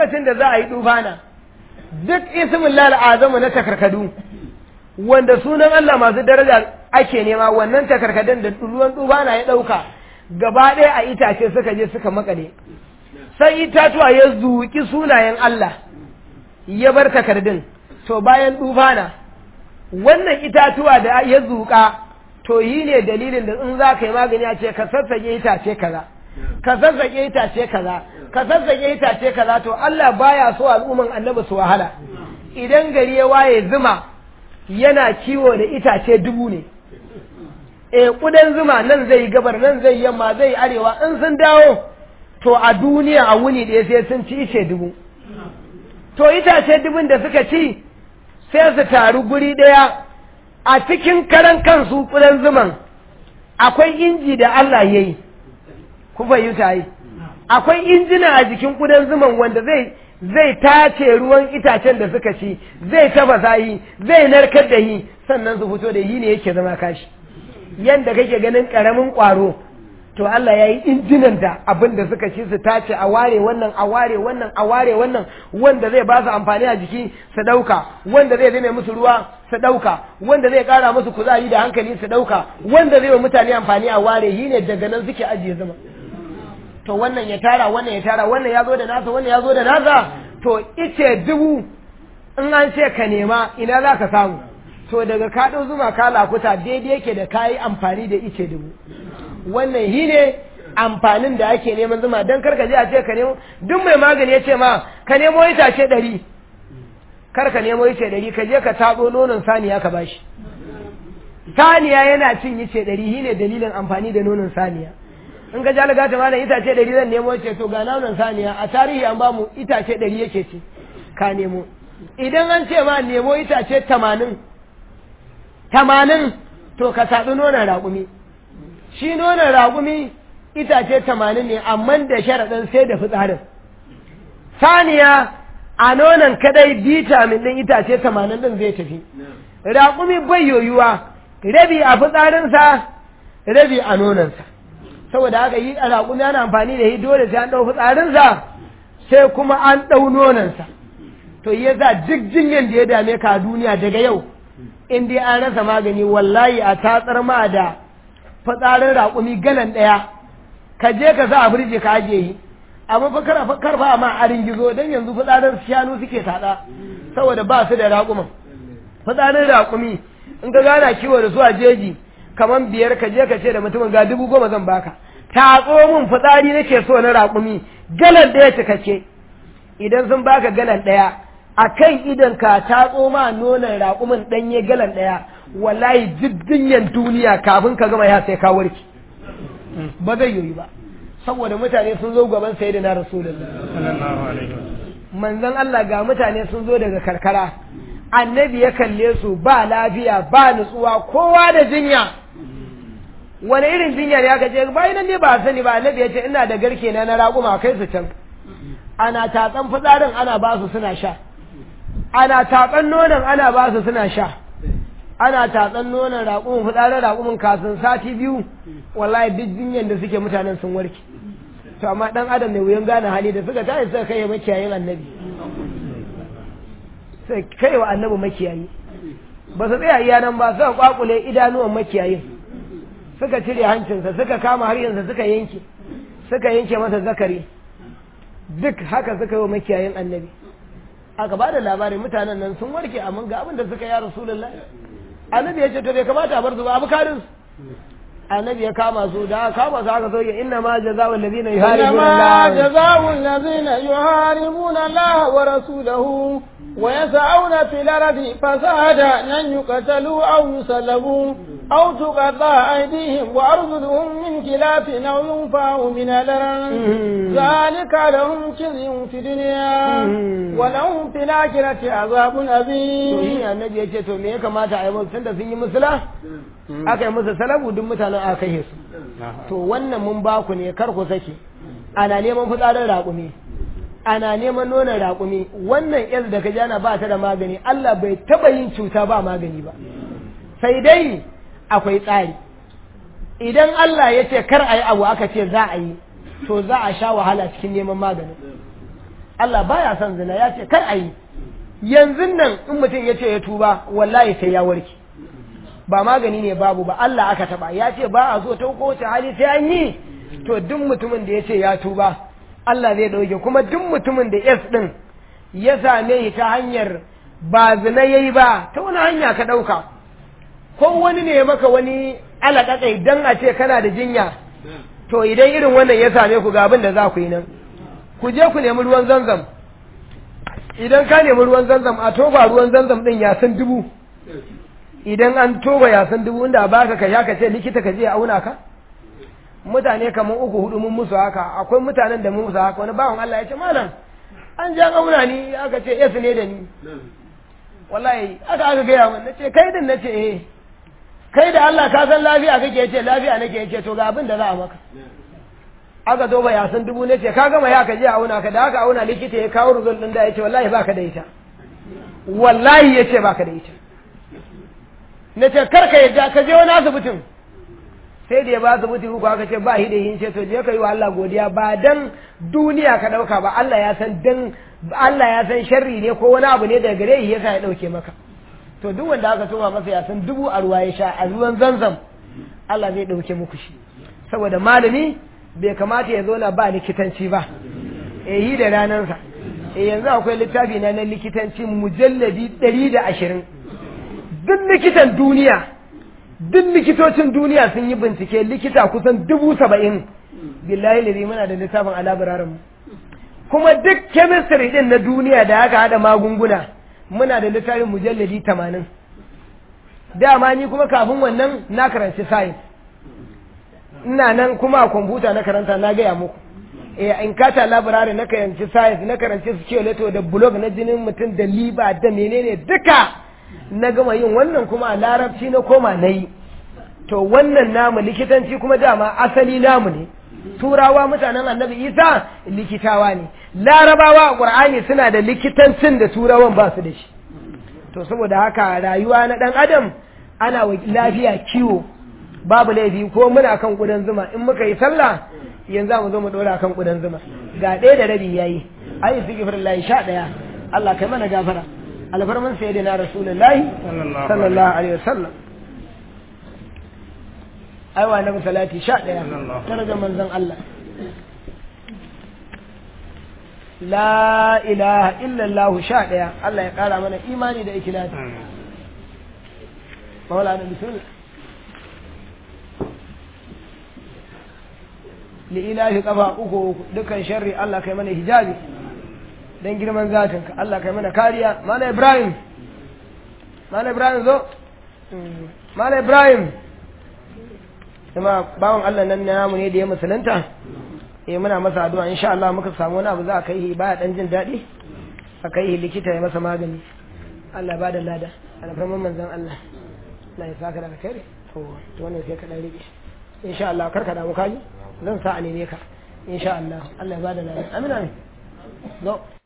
lokacin da za a yi dufana duk ismin lal azamu na takarkadu wanda sunan Allah masu daraja ake nema wannan takarkadun da ruwan dufana ya ɗauka gaba ɗaya a itace suka je suka makale sai itatuwa ya zuƙi sunayen Allah ya bar takardun to bayan dufana wannan itatuwa da ya zuƙa to yi ne dalilin da in za ka yi magani a ce ka sassaƙe itace kaza ka sassaƙe itace kaza ka sassaƙe itace kaza to Allah baya so al'umman annabi su wahala idan gari ya waye zuma yana kiwo da itace dubu ne e kudan zuma nan zai gabar nan zai yamma zai arewa in sun dawo to a duniya a wuni ɗaya sai sun ci ice dubu to itace dubun da suka ci sai su taru guri ɗaya a cikin karan kansu kudan zuman akwai inji da Allah ya yi ku fahimta yi akwai injina a jikin kudan zuman wanda zai zai tace ruwan itacen da suka ci zai tafasa yi zai narkar da yi sannan su fito da yi ne yake zama kashi yanda kake ganin karamin kwaro to Allah ya yi injinan da abin da suka ci su tace a ware wannan a ware wannan a ware wannan wanda zai ba su amfani a jiki su ɗauka wanda zai zame musu ruwa su ɗauka wanda zai ƙara musu kuzari da hankali su ɗauka wanda zai wa mutane amfani a ware yi ne daga nan suke ajiye zama to wannan ya tara wannan ya tara wannan ya zo da nasa wannan ya zo da nasa to ice dubu in an ce ka nema ina za ka samu to daga kaɗo zuma ka lakuta daidai yake da kayi amfani da ice dubu wannan shi ne amfanin da ake neman zuma don karka je a ce ka nemo duk mai magani ya ce ma ka nemo itace ɗari kar ka nemo ice ɗari ka je ka taɓo nonon saniya ka bashi saniya yana cin ice ɗari shi ne dalilin amfani da nonon saniya in ka ja lagata malam itace ɗari zan nemo ce to ga nonon saniya a tarihi an bamu itace ɗari yake ce ka nemo idan an ce ma nemo itace tamanin tamanin to ka saɗi nonon raƙumi shi nonon raƙumi itace tamanin ne amma da sharaɗin sai da fitsarin saniya a nonon kadai vitamin ɗin itace tamanin ɗin zai tafi raƙumi bai yoyuwa rabi a fitsarinsa rabi a nononsa saboda haka yi a raƙumi ana amfani da shi dole sai an ɗau fitsarinsa sai kuma an ɗau nononsa to yasa duk jinyan da ya dame ka a duniya daga yau in dai an rasa magani wallahi a tatsar ma da fitsarin raƙumi galan ɗaya ka je ka sa a firje ka ajiye yi amma fa karfa ma arin gizo don yanzu fitsarin shanu suke taɗa saboda ba su da raƙuman fitsarin raƙumi in ka gana kiwo da su a jeji kamar biyar ka je ka ce da mutumin ga dubu goma zan baka tatso min fitsari nake so na raƙumi galan ɗaya cikakke idan sun baka galan ɗaya a kan idan ka tatso ma nonon raƙumin ɗanye galan ɗaya wallahi duk dinyan duniya kafin ka gama ya sai ka warke ba zai yoyi ba saboda mutane sun zo gaban sai da na rasulullah manzon Allah ga mutane sun zo daga karkara annabi ya kalle su ba lafiya ba nutsuwa kowa da jinya wani irin jinya ne aka ce bayan nan ne ba sani ba annabi ya ce ina da garke na na raƙuma kai su can ana tatsan fitsarin ana ba su suna sha ana tatsan nonon ana ba su suna sha ana tatsan nonon raƙumin fitsarin raƙumin kafin sati biyu wallahi duk jinyan da suke mutanen sun warke to amma dan adam ne wuyan gane hali da suka tashi suka kai makiyayin annabi sai kai wa annabi makiyayi ba su tsaya iya nan ba suka kwakule idanuwan makiyayin suka cire hancinsa suka kama haryansa suka yanke suka yanke masa zakari duk haka suka yi wa makiyayin annabi aka ba da labarin mutanen nan sun warke amma ga abin da suka yi rasulullah annabi ya ce to bai kamata a bar su ba abu karin annabi ya kama su da kama su aka soke inna ma jazaa'ul ladina yuharibuna إنما جزاء الذين يحاربون الله ورسوله ويسعون في الأرض فسادا أن يقتلوا أو يسلبوا أو تقطع أيديهم وأرجلهم من خلاف أو ينفعوا من الأرض ذلك لهم خزي في الدنيا ولهم في الآخرة عذاب to أليم shi annabi ya ce to me ya kamata a yi musu tunda sun yi musula aka yi musu salabu duk mutanen aka yi su to wannan mun ba ku ne kar ku sake ana neman fitsarin raƙumi ana neman nonon raƙumi wannan yar da ka jana ba ta da magani Allah bai taɓa yin cuta ba magani ba sai dai akwai tsari idan Allah ya ce kar a yi abu aka ce za a yi to za a sha wahala cikin neman maganin Allah baya son zina ya ce kar a yi yanzu nan in mutum ya ce ya tuba wallahi sai ya warke ba magani ne babu ba Allah aka taba ya ce ba a so ta kowace hali sai an yi to duk mutumin da ya ce ya tuba Allah zai dauke kuma duk mutumin da yes din ya same shi ta hanyar ba zina yayi ba ta wani hanya ka dauka ko wani ne ya maka wani alaƙaƙai dan a ce kana da jinya to idan irin wannan ya same ku ga abin da za ku yi nan ku je ku nemi ruwan zanzam idan ka nemi ruwan zanzam a toba ruwan zanzam din ya san dubu idan an toba ya san dubu inda baka ka sha ka ce likita ka je auna ka mutane kamar uku hudu mun musu haka akwai mutanen da mun musu haka wani bawan Allah ya ce malam an ja auna ni aka ce yes ne da ni wallahi aka aka gaya min nace kai din nace eh kai da Allah ka san lafiya kake yace lafiya nake yace to ga abin da za a maka aka zo ya san dubu ne ce ka gama ya ka je a auna ka da aka auna likita ya kawo result din da yace wallahi baka da ita wallahi yace baka da ita nace kar ka yadda ka je wani asibitin sai da ya ba asibiti uku aka ce ba hide yin ce to je ka yi wa Allah godiya ba dan duniya ka dauka ba Allah ya san dan Allah ya san sharri ne ko wani abu ne daga gare shi yasa ya dauke maka to duk wanda aka toma masa ya san dubu a ruwa ya sha a ruwan zanzam Allah zai dauke muku shi saboda malami bai kamata ya zauna ba likitanci ba eh yi da ranansa eh yanzu akwai littafi na na likitanci mujalladi ɗari da ashirin duk likitan duniya duk likitocin duniya sun yi bincike likita kusan dubu saba'in billahi lari muna da littafin alabirarin mu kuma duk chemistry din na duniya da aka hada magunguna muna da littafin mujalladi tamanin dama ni kuma kafin wannan na karanci science ina nan kuma a kwamfuta na karanta na gaya muku eh in kata labirari na karanci science na karanci skeleto da blog na jinin mutum da liba da menene duka na gama yin wannan kuma a larabci na koma na yi to wannan namu likitanci kuma dama asali namu ne turawa mutanen annabi isa likitawa ne larabawa a ƙur'ani suna da likitancin da turawan ba su da shi to saboda haka rayuwa na ɗan adam ana wa lafiya kiwo babu laifi ko muna kan ƙudan zuma in muka yi sallah yanzu mu zo mu ɗora kan ƙudan zuma ga ɗaya da rabi yayi ayi sigifirin sha ɗaya Allah kai mana gafara alfarman sayyidina rasulullahi sallallahu alaihi wasallam aiwa na salati sha ɗaya darajar manzon Allah la ilaha illallah sha ɗaya Allah ya ƙara mana imani da ikilasi maulana bismillah li'ilahi kafa uku dukkan sharri Allah kai mana hijabi dan girman zatinka Allah kai mana kariya mana Ibrahim mana Ibrahim zo mana Ibrahim kuma bawon Allah nan namu ne da ya musulunta eh muna masa addu'a insha Allah muka samu wani abu za a kai shi baya dan jin daɗi a kai shi likita ya masa magani Allah ba da lada alfarman manzon Allah Allah ya saka da alkhairi to to wannan sai ka dan rike insha Allah kar ka damu kaji zan sa a neme ka insha Allah Allah ya ba da lada amina zo